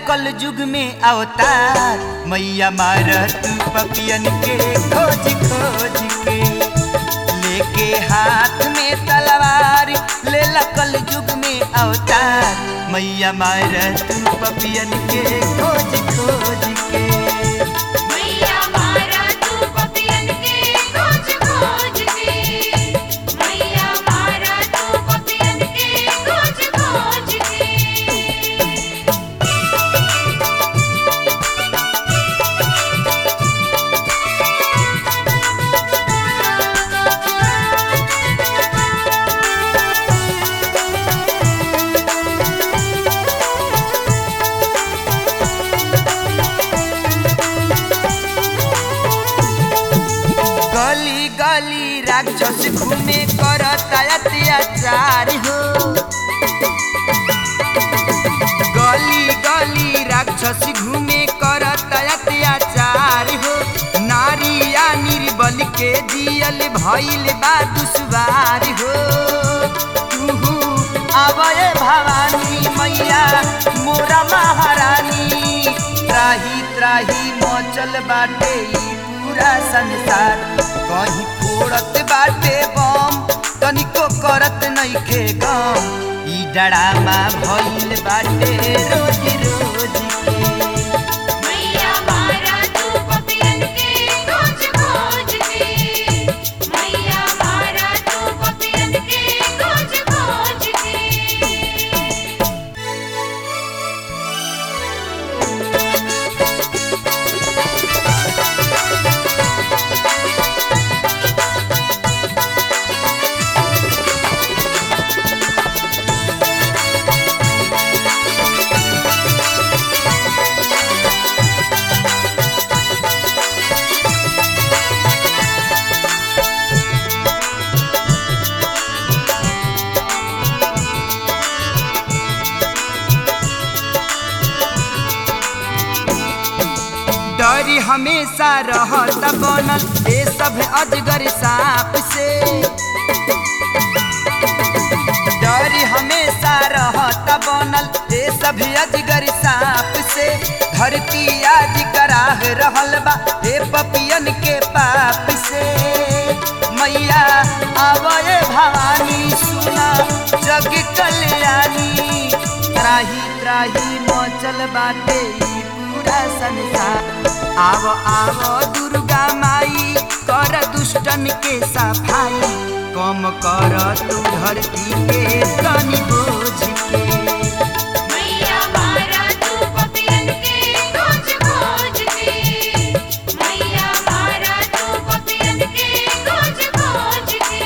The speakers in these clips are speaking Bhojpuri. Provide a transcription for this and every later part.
कल युग में अवतार मैया मार तू पपियन के खोज खोज के लेके हाथ में तलवार ले कल युग में अवतार मैया मार तू पपियन के खोज खोज के मैया मारा तू पपियन के खोज खोज के मैया मारा तू पपियन के खोज खोज के गली गली राक्षस घूमे करता अत्याचार हो गली गली राक्षस घूमे करता अत्याचार हो नारिया निर्बल के जियल भइल बा दुश्वार हो तुहू आवय भवानी मैया मोरा महारानी त्राही त्राही मचल बाटे ई पूरा संसार कहीं फोड़त बाटे बम तनिको करत नइखे गम ई डरामा भइल बाटे रोज रोज के मैया मारा तू पपियन के खोज खोज के मैया मारा तू पपियन के खोज खोज के डर हमेशा रहत बनल ए सब अजगर सांप से डर हमेशा रहत बनल ए सब अजगर सांप से धरती आज कराह रहल बा ए पपियन के पाप से मैया आवए भवानी सुना जग कल्याणी त्राही त्राही मचल बाटे ई पूरा संसार आव आव दुर्गा माई कर दुष्टन के सफाई कम कर तू धरती के तनी बोझ के मैया मारा तू पपियन के खोज खोज के मैया मारा तू पपियन के खोज खोज के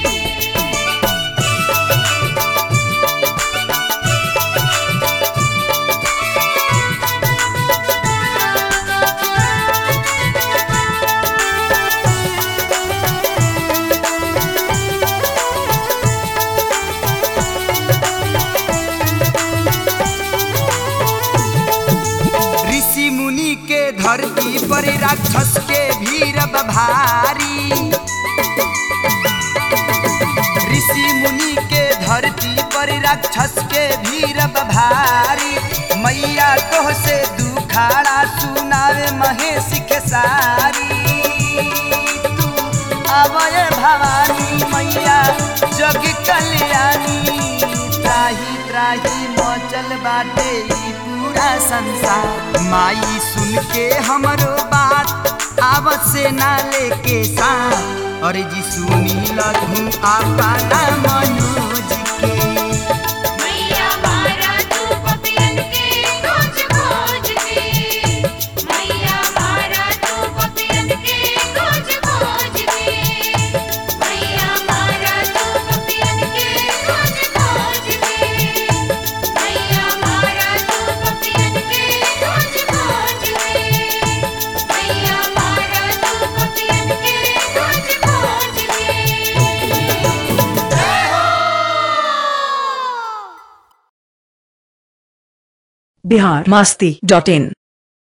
ऋषि मुनि के धरती पर राक्षस के भीड़ भारी ऋषि मुनि के धरती पर राक्षस के भीड़ भारी मैया तोह से दुखाड़ा सुनावे महेश के सारी तू आवय भवानी मैया जग कल्याणी त्राही त्राही मचल बाटे ई पूरा संसार माई सुन के हमरो बात आवत से ना लेके साथ और जी सुनी लधु आपना मनोज के मैया मारा तू पपियन के खोज खोज के मैया मारा तू पपियन के खोज खोज के मैया मारा तू पपियन के खोज खोज के मैया मारा तू पपियन के खोज खोज के मैया मारा तू पपियन के खोज खोज के बिहार मास्ती डॉट इन